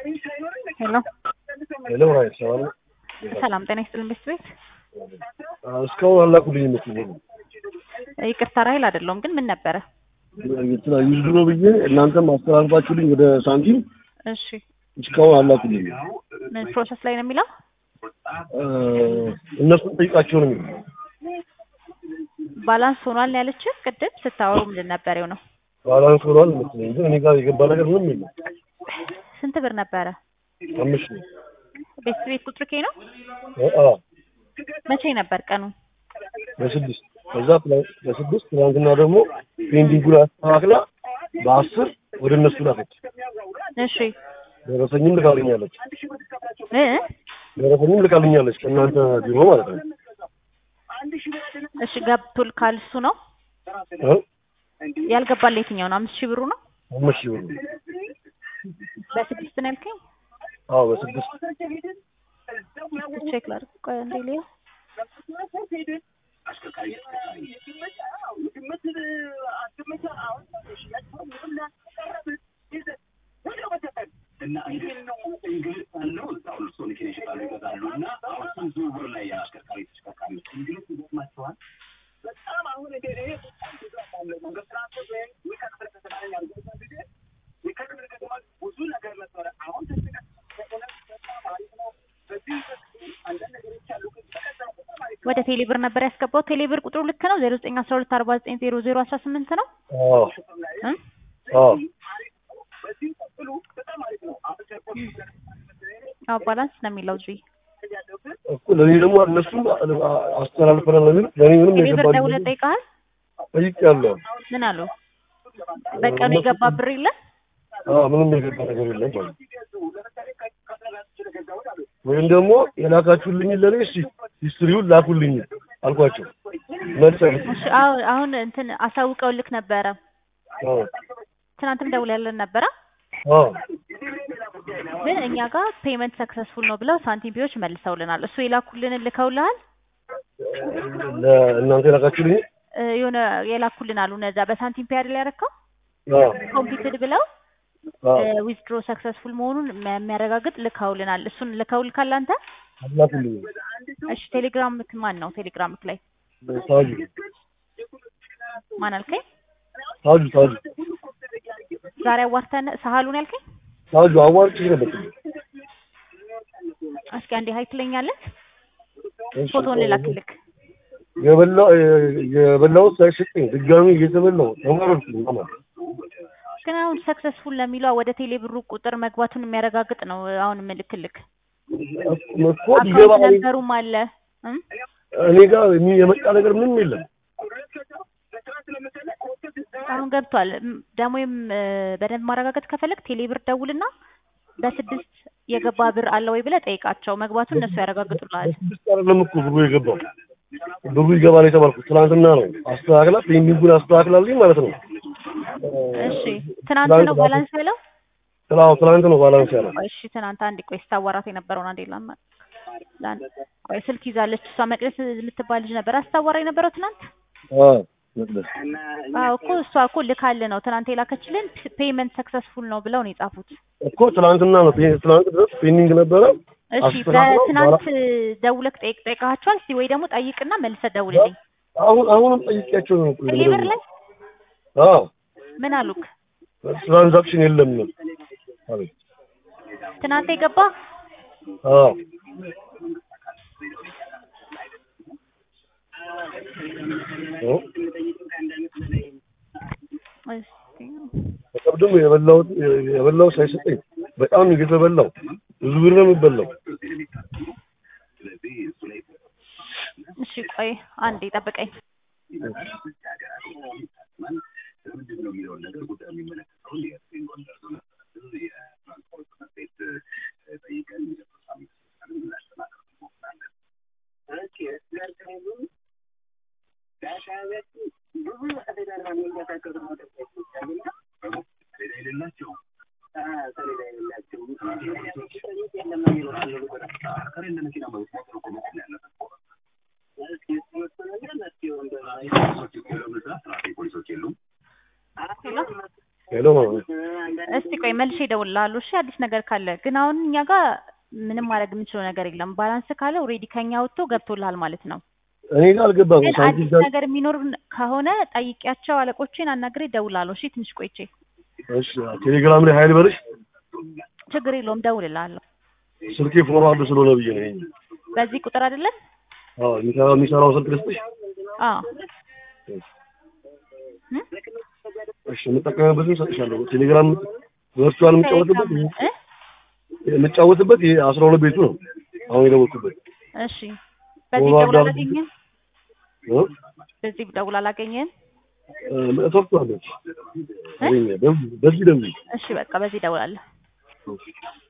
ሄሎ ሄሎ ራይት ሰላም ነው? ሰላም ጤና ይስጥልን ቤት ቤት አዎ፣ እስካሁን አላኩልኝ መስሎኝ ይቅርታ ራይል አይደለሁም ግን ምን ነበረ? የተለያዩ ድሮ ብዬ እናንተም አስተላልፋችሁልኝ ወደ ሳንቲም እሺ እስካሁን አላኩልኝ። ምን ፕሮሰስ ላይ ነው የሚለው? እነሱን ጠይቃቸው ነው የሚለው። ባላንስ ሆኗል ነው ያለችህ? ቅድም ስታወሩ ምንድን ነበር የሆነው? ባላንስ ሆኗል መሰለኝ ግን እኔ ጋር የገባ ነገር ምንም የለም። ስንት ብር ነበረ? አምስት ነው። ቤት ቤት ቁጥር ኬ ነው? አዎ መቼ ነበር ቀኑ? በስድስት ከዛ ትላ- በስድስት ትናንትና ደግሞ ፔንዲንጉን አስተካክላ በአስር ወደ እነሱ ላከች። እሺ ደረሰኝም ልካልኛለች። እ ደረሰኝም ልካልኛለች ከእናንተ ቢሮ ማለት ነው። እሺ ገብቶል ካልሱ ነው እ? ያልገባል የትኛው ነው? አምስት ሺህ ብሩ ነው አምስት ሺህ ብር ነው። በስድስት ነው ያልከኝ? አዎ በስድስት ቼክ ላድርግ ቆይ አንዴ ልየው። ወደ ቴሌብር ነበር ያስገባው። ቴሌብር ቁጥሩ ልክ ነው ዜሮ ዘጠኝ አስራ ሁለት አርባ ዘጠኝ ዜሮ ዜሮ አስራ ስምንት ነው አዎ እ አዎ አዎ ባላንስ ነው የሚለው እዚህ እኮ ለእኔ ደግሞ እነሱም አስተላልፈናል ነው የሚሉት። ለእኔ ምንም ቴሌብር የገባኝ ደውለህ ጠይቀሃል? ጠይቄያለሁ። ምን አሉ? በቀኑ የገባ ብር የለ አዎ ምንም የገባ ነገር የለም ማለት ነው። ወይም ደግሞ የላካችሁልኝ ለእኔ እስኪ ሂስትሪውን ላኩልኝ አልኳቸው። መልስ አይሰጡም። እሺ አሁን አሁን እንትን አሳውቀው ልክ ነበረ። አዎ ትናንትም ደውለልን ነበረ አዎ ግን እኛ ጋር ፔመንት ሰክሰስፉል ነው ብለው ሳንቲም ቢዎች መልሰውልናል። እሱ የላኩልንን ልከውልሃል? ለእናንተ የላካችሁልኝ እ የሆነ የላኩልን አሉ እነዛ በሳንቲም ፔ አይደል ያረከው አዎ ኮምፒትድ ብለው አዎ ዊዝድሮ ሰክሰስፉል መሆኑን የሚያረጋግጥ ልከውልናል። እሱን ልከውልካል አንተ? አላኩልኝ እሺ ቴሌግራምክ ማን ነው? ቴሌግራምክ ላይ ታጁ ማን አልከኝ? ታጁ ታጁ ዛሬ አዋርተን ሳህሉን ያልከኝ? ታጁ አዋርጭ ነበር። እስኪ አንዴ ሀይ ትለኛለህ? እሺ፣ ፎቶውን ልላክልክ። የበላው የበላው ሳይሰጠኝ ድጋሚ እየተበላው ተማረርኩኝ ማለት ግን አሁን ሰክሰስፉል ለሚለው ወደ ቴሌ ብሩ ቁጥር መግባቱን የሚያረጋግጥ ነው አሁን ምልክልክ። እኮ ቢገባ አካውንት ነንበሩም አለ እም? እኔ ጋር የሚ- የመጣ ነገር ምንም የለም። አሁን ገብቷል። እም፣ ደግሞ የም እ፣ በደንብ ማረጋገጥ ከፈለግ ቴሌ ብር ደውልና በስድስት የገባ ብር አለ ወይ ብለህ ጠይቃቸው። መግባቱን እነሱ ያረጋግጡልሃል። በስድስት አይደለም እኮ ብሩ የገባው ብሩ ይገባል የተባልኩት ትናንትና ነው። አስተካክላ ፔንዲንጉን አስተካክላልኝ ማለት ነው። እሺ ትናንት ነው ባላንስ ያለው? ስላው ትናንት ነው ባላንስ ያለው። ቆይ እሺ ትናንት አንድ ቆይ ስታዋራት የነበረውን አንዴ ላማ ላን ቆይ ስልክ ይዛለች እሷ መቅደስ የምትባል ልጅ ነበር አስታዋራ የነበረው ትናንት። አዎ መቅደስ አዎ እኮ እሷ እኮ ልካል ነው ትናንት የላከችልን ፔመንት ሰክሰስፉል ነው ብለው ነው የጻፉት። እኮ ትናንትና ነው ፔ- ትናንት ድረስ ፔንዲንግ ነበረ። እሺ አስተካክለው በትናንት ደውለክ ጠይቅ ጠይቃቸዋል። እስቲ ወይ ደግሞ ጠይቅና መልሰህ ደውልልኝ። አሁን አሁንም ጠይቄያቸው ነው እኮ ቴሌብር ላይ አዎ ምን አሉክ? ትራንዛክሽን የለም አቤት ትናንት የገባ አዎ ኦ እስቲ በቀብድም የበላሁት የበላው ሳይሰጠኝ በጣም እየተበላው ብዙ ብር ነው የሚበላው። እሺ ቆይ አንዴ ጠብቀኝ። ሄሎ ሄሎ ማለት ነው። እስቲ ቆይ መልሼ እደውልልሃለሁ። እሺ አዲስ ነገር ካለ ግን አሁን እኛ ጋር ምንም ማድረግ የምንችለው ነገር የለም። ባላንስ ካለ ኦልሬዲ ከኛ ወጥቶ ገብቶልሃል ማለት ነው። እኔ ጋር አልገባም። ግን ሳንቲም አዲስ ጋር ነገር የሚኖር ከሆነ ጠይቂያቸው አለቆቼን አናግሬ እደውልልሃለሁ። እሺ ትንሽ ቆይቼ እሺ ቴሌግራም ላይ ሀይል በልሽ ችግር የለውም እደውልልሃለሁ። ስልኬ ፎርዋርድ ስለሆነ ብዬ ነው። ይሄ በዚህ ቁጥር አይደለም? አዎ የሚሰራው የሚሰራው ስልክ ልስጥሽ። አዎ እም? እሺ የምጠቀምበትን እሰጥሻለሁ። ቴሌግራም ቨርቹዋል የምጫወትበት ቴሌግራም እ? የምጫወትበት ይሄ አስራ ሁለት ቤቱ ነው። አሁን የደወልኩበት እሺ በዚህ ፎርዋርድ ደውል አድርጊ። አላገኘህም? እ? በዚህ ደውል አላገኘህም? እ፣ ሰጥቷለች። አገኘ። በዚህ በዚህ ደውይ። እሺ በቃ በዚህ ደውላለሁ። እሺ